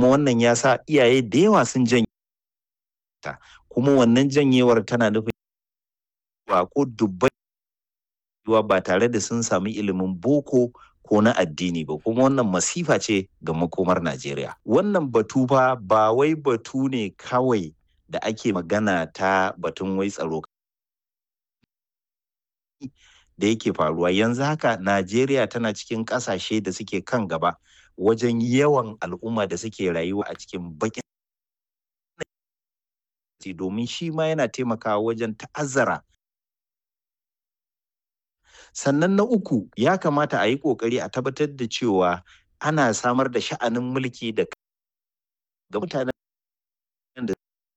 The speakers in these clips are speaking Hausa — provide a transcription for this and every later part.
kuma wannan ya sa iyaye da yawa sun janye ta kuma wannan janyewar tana nufin ba ko dubbai ba tare da sun sami ilimin boko ko na addini ba kuma wannan masifa ce ga makomar Najeriya. Wannan batu fa ba wai batu ne kawai da ake magana ta batun wai tsaro da yake faruwa yanzu haka Najeriya tana cikin ƙasashe da suke kan gaba wajen yawan al'umma da suke rayuwa a cikin bakin domin shi ma yana taimakawa wajen ta'azzara sannan na uku ya kamata a yi ƙoƙari a tabbatar da cewa ana samar da sha'anin mulki da ga mutanen da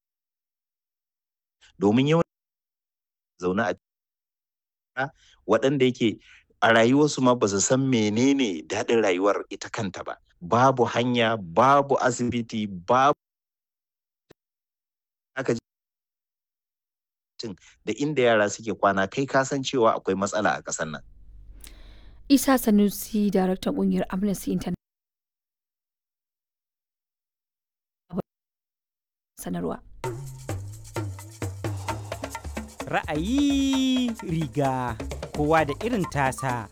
domin yawan zaune a waɗanda yake a rayuwarsu ma ba su san menene daɗin rayuwar ita kanta ba babu hanya babu asibiti babu aka da inda yara suke kwana kai ka san cewa akwai matsala a ƙasar nan. Isa Sanusi, daraktan ƙungiyar Amnesty International. Sanarwa. Ra'ayi riga kowa da irin tasa.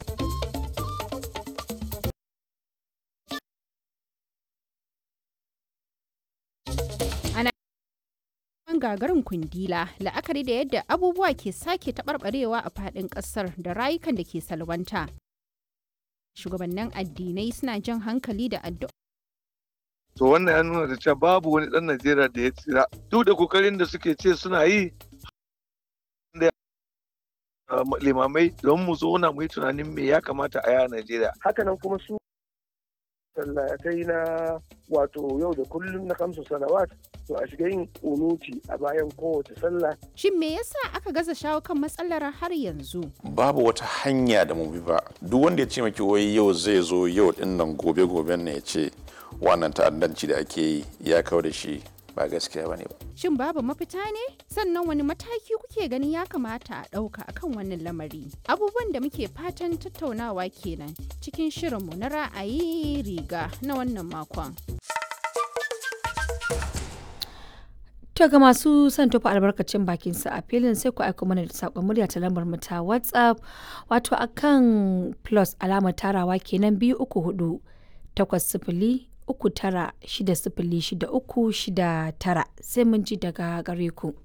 gagarin kundila la'akari da yadda abubuwa ke sake taɓarɓarewa a faɗin ƙasar da rayukan da ke salwanta. Shugabannin addinai suna jan hankali da addu'a. To wannan ya nuna da cewa babu wani ɗan Najeriya da ya tsira. Duk da kokarin da suke ce suna yi limamai don mu zo na mu yi tunanin me ya kamata a yi a Najeriya. Hakanan kuma su sallatai na wato yau da kullum na kamsu salawat to a shiga yin unuti a bayan kowace sallah. Shin me yasa aka gaza shawo kan matsalar har yanzu? Babu wata hanya da mu bi ba. Duk wanda ya ce maki wai yau zai zo yau din nan gobe goben ne ya ce wannan ta'addanci da ake yi ya kawo da shi ba gaskiya bane ba. Shin babu mafita ne? Sannan wani mataki kuke ganin ya kamata a ɗauka akan wannan lamari? Abubuwan da muke fatan tattaunawa kenan cikin shirinmu na ra'ayi riga na wannan makon. To ga masu son tofa albarkacin bakin su a filin sai ku aiko mana da saƙon murya ta lambar mu ta WhatsApp wato akan plus alamar tarawa kenan biyu uku hudu takwas sifili uku tara shida sifili shida uku shida tara sai mun ji daga gare ku.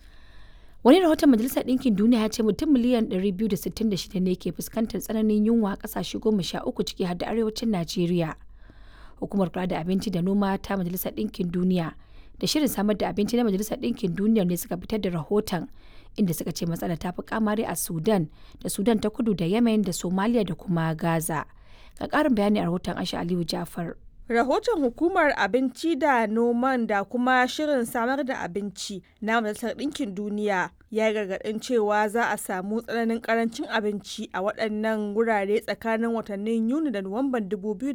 Wani rahoton Majalisar Ɗinkin Duniya ya ce mutum miliyan 266 ne ke fuskantar tsananin yunwa a ƙasashe goma sha uku ciki har da arewacin Najeriya. Hukumar kula da abinci da noma ta Majalisar Ɗinkin Duniya da shirin samar da abinci na Majalisar Ɗinkin Duniya ne suka fitar da rahoton inda suka ce matsalar ta fi kamari a Sudan da Sudan ta kudu da Yemen da Somalia da kuma Gaza. Ga ƙarin bayani a rahoton Aisha Aliyu Jafar. Rahoton Hukumar Abinci da Noman da kuma Shirin Samar da Abinci na Majalisar Ɗinkin Duniya ya gargaɗin cewa za a samu tsananin ƙarancin abinci a waɗannan wurare tsakanin watannin Yuni da Nuwamban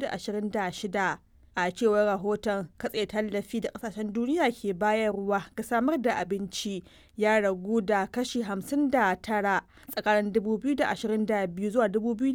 2026. A cewar rahoton katse tallafi da ƙasashen duniya ke bayarwa ga samar da abinci ya ragu da kashi 59 tsakanin 2022 zuwa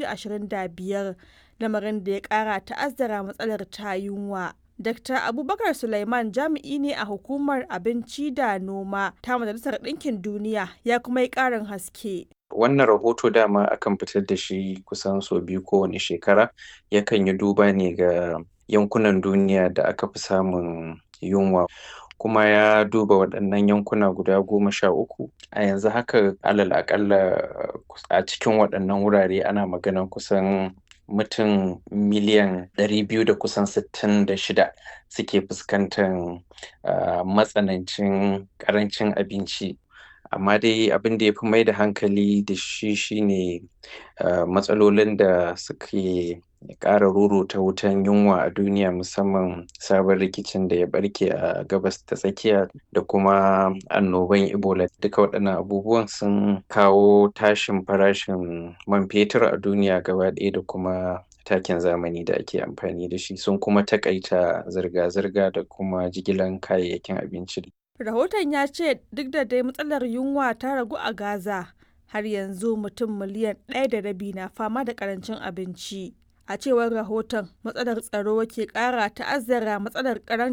2025. lamarin da ya kara ta'azzara matsalar ta yunwa. Dr. Abubakar Sulaiman jami'i ne a hukumar abinci da noma ta Majalisar Ɗinkin Duniya ya kuma yi ƙarin haske. Wannan rahoto dama akan fitar da shi kusan sau biyu kowane shekara yakan yi duba ne ga yankunan duniya da aka fi samun yunwa. kuma ya duba waɗannan yankuna guda goma sha uku a yanzu haka alal aƙalla a cikin waɗannan wurare ana maganan kusan mutum miliyan ɗari biyu da kusan sittin da shida suke fuskantar uh, matsanancin ƙarancin abinci amma dai abin da ya fi mai da hankali da shi shine uh, matsalolin da suke ƙara ruruta wutan yunwa a duniya musamman sabon rikicin da ya barke a gabas ta tsakiya da kuma annoban ebola duka waɗannan abubuwan sun kawo tashin farashin man fetur a duniya gaba ɗaya da kuma takin zamani da ake amfani da shi sun kuma takaita zirga-zirga da kuma jigilan kayayyakin abinci Rahoton ya ce duk da dai matsalar yunwa ta ragu a Gaza har yanzu mutum miliyan ɗaya da rabi na fama da ƙarancin abinci. A cewar rahoton matsalar tsaro ke ƙara ta'azzara matsalar